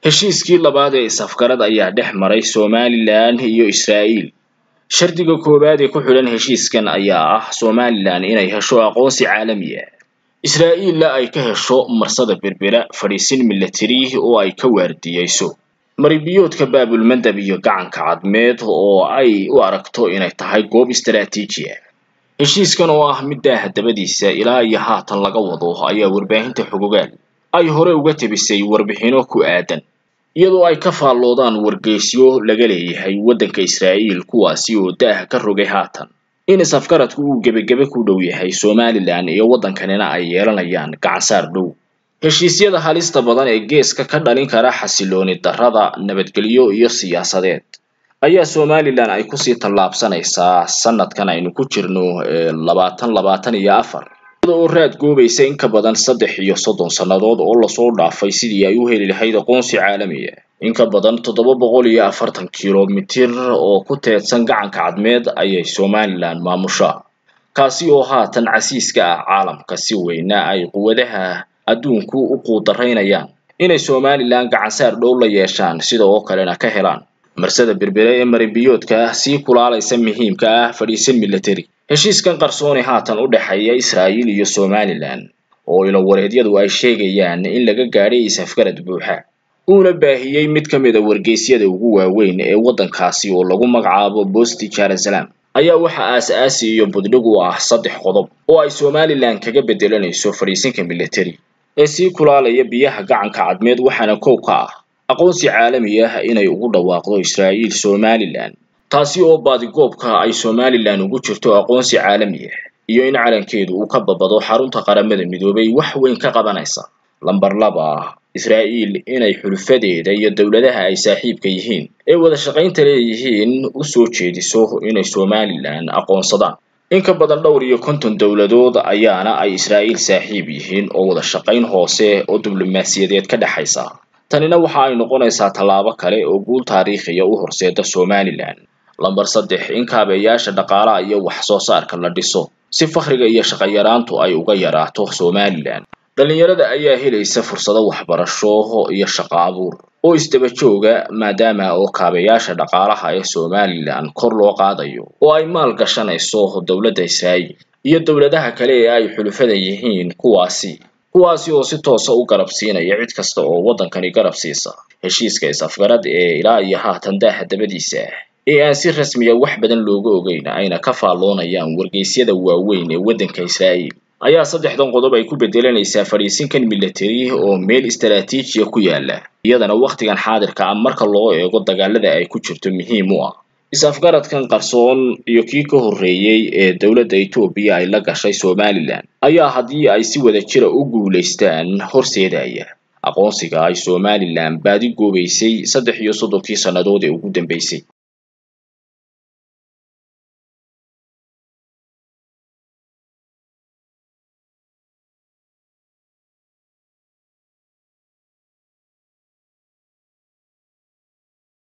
heshiiskii labaad ee is-afgarad ayaa dhex maray somalilan iyo israa'iil shardiga koowaad ee ku xidhan heshiiskan ayaa ah somalilan inay hesho aqoonsi caalami ah israa'iilla ay ka hesho marsada berbera fadhiisin milatari oo ay ka waardiyeyso maribiyoodka baabulmandab iyo gacanka cadmeed oo ay u aragto inay tahay goob istaraatiiji ah heshiiskan oo ah mid daaha dabadiisa ilaa iyo haatan laga wado ayaa warbaahinta xogogaal ay hore uga tebisay warbixino ku aadan iyadoo ay ka faalloodaan wargeysyo laga leeyahay waddanka israa'iil kuwaasi oo daaha ka rogay haatan in is-afgaradku uu gebagebe ku dhow yahay somalilan iyo waddankanina ay yeelanayaan gacansaar dhow heshiisyada halista badan ee geeska ka dhalin kara xasilooni darrada nabadgelyo iyo siyaasadeed ayaa somalilan ay kusii tallaabsanaysaa sanadkan aynu ku jirno labaatan labaatan iyo afar iyada oo raad goobaysa in ka badan saddex iyo soddon sannadood oo lasoo dhaafay sidii ay u heli lahayd aqoonsi caalami ah in ka badan toddoba boqol iyo afartan kilomitir oo ku teedsan gacanka cadmeed ayay somalilan maamushaa kaasi oo haatan casiiska ah caalamka si weyna ay quwadaha adduunku u quudaraynayaan inay somalilan gacansaar dhow la yeeshaan sida oo kalena ka helaan marsada berbere ee maribiyoodka sii kulaalaysa muhiimka ah fadhiisin milatari heshiiskan qarsooni haatan u dhexeeya israa'iil iyo somalilan oo ilawareedyadu ay sheegayaan in laga gaadhay is-afgarad buuxa uuna baahiyey mid ka mid a wargeysyada ugu waaweyn ee waddankaasi oo lagu magacaabo bosti jerusalem ayaa waxa aas-aasi iyo budhig u ah saddex qodob oo ay somalilan kaga bedelanayso fadhiisinka milatari ee sii kulaalaya biyaha gacanka cadmeed waxaana kow ka ah aqoonsi caalami ah inay ugu dhawaaqdo israa'iil somalilan taasi oo baadigoobka ay somalilan ugu jirto aqoonsi caalami ah iyo in calankeedu uu ka babado xarunta qaramada midoobay wax weyn ka qabanaysa lamber laba israa'iil inay xulufadeeda iyo dowladaha ay saaxiibka yihiin ee wada shaqaynta leeyihiin u soo jeediso inay somalilan aqoonsadaan in ka badan dhowr iyo konton dowladood ayaana ay israa'iil saaxiib yihiin oo wada shaqayn hoose oo diblomaasiyadeed ka dhexaysa tanina waxa ay noqonaysaa tallaabo kale oo guul taariikhiya u horseeda somalilan lamber saddex in kaabeyaasha dhaqaalaha iyo wax soo saarka la dhiso si fakhriga iyo shaqayaraantu ay uga yaraato somalilan dhallinyarada ayaa helaysa fursado waxbarasho iyo shaqo abuur oo isdaba jooga maadaama oo kaabeyaasha dhaqaalaha ee somalilan kor loo qaadayo oo ay maal gashanayso dowladda israa'iil iyo dowladaha kale ee ay xulufada yihiin kuwaasi kuwaasi oo si toosa u garab siinaya cid kasta oo waddankani garab siisa heshiiska is-afgarad ee ilaa iyo haatan daaha dabadiisa ah ee aan si rasmiya wax badan looga ogeyn ayna ka faalloonayaan wargeysyada waaweyn ee waddanka israa'iil ayaa saddexdan qodob ay ku bedelanaysaa fadhiisinkan milatari oo meel istaraatiijiya ku yaala iyadana wakhtigan xaadirka ah marka loo eego dagaalada ay ku jirto muhiim u ah is-afgaradkan qarsoon iyo kii ka horreeyey ee dowladda etoobiya ay la gashay somalilan ayaa haddii ay si wada jira u guulaystaan horseedaya aqoonsiga ay somalilan baadi goobaysay saddex iyo soddonkii sannadood ee ugu dambeysay